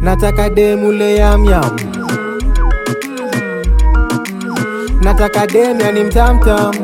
nataka demule yamyam nataka dem yani mtamtam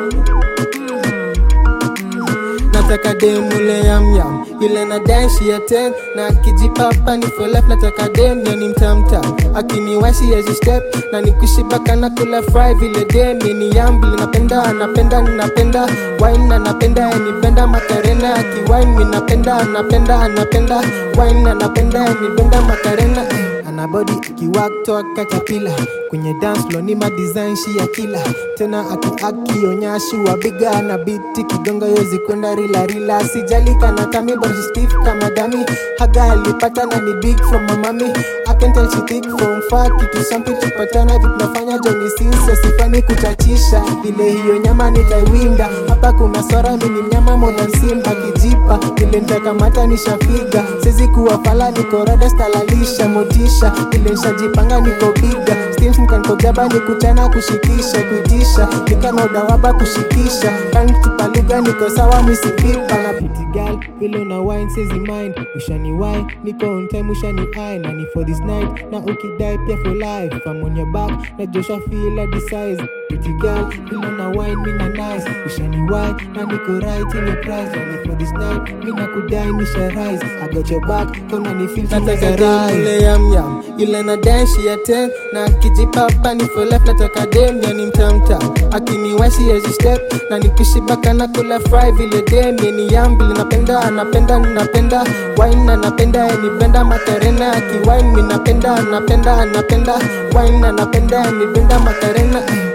nataka demule yamyam ile na danshi ya ten na kijipapa ni for life nataka dem yani mtamtam akiniwashi ezi step na nikushibaka na kula fry vile dem ni yambili napenda napenda napenda wine anapenda nipenda makarena akiwine mi napenda napenda napenda wine anapenda nipenda makarena ana body akiwaktoa katapila kwenye dance floor ni madesign shi ya kila tena akiakionyashi wa biga na biti kigonga yozi kwenda rila rila sijali kana kami but she stiff kama dami haga alipata na ni big from mamami I can tell she thick from far kitu something tupatana vitunafanya joni sisa sifani kuchachisha vile hiyo nyama nitaiwinda hapa kuna swara mini mnyama modern simba kijipa vile nitakamata nishafiga sezi kuwa fala nikorada stalalisha motisha vile nshajipanga niko biga Steams nikankojaba ni kuchana kushikisha kuitisha nikanodawaba kushikisha kanitupa lugha niko sawa misipipa na pitigal vile na wine sezi mind ushani wine niko on time ushani eye na ni for this night na ukidai pia for life if I'm on your back na Joshua feel like the size pretty girl vile na wine mina nice ushani wine na niko right in your price na ni for this night mina kudai nisha rise I got your back kona ni feel nataka rise yam yam ile na dance ya ten na kijipapa ni for life nataka dem yani mtamtam akiniwashi ezi step na nikishibaka na kula fry vile dem ni yambili napenda napenda napenda wine anapenda nipenda makarena akiwine mi napenda napenda napenda wine anapenda nipenda makarena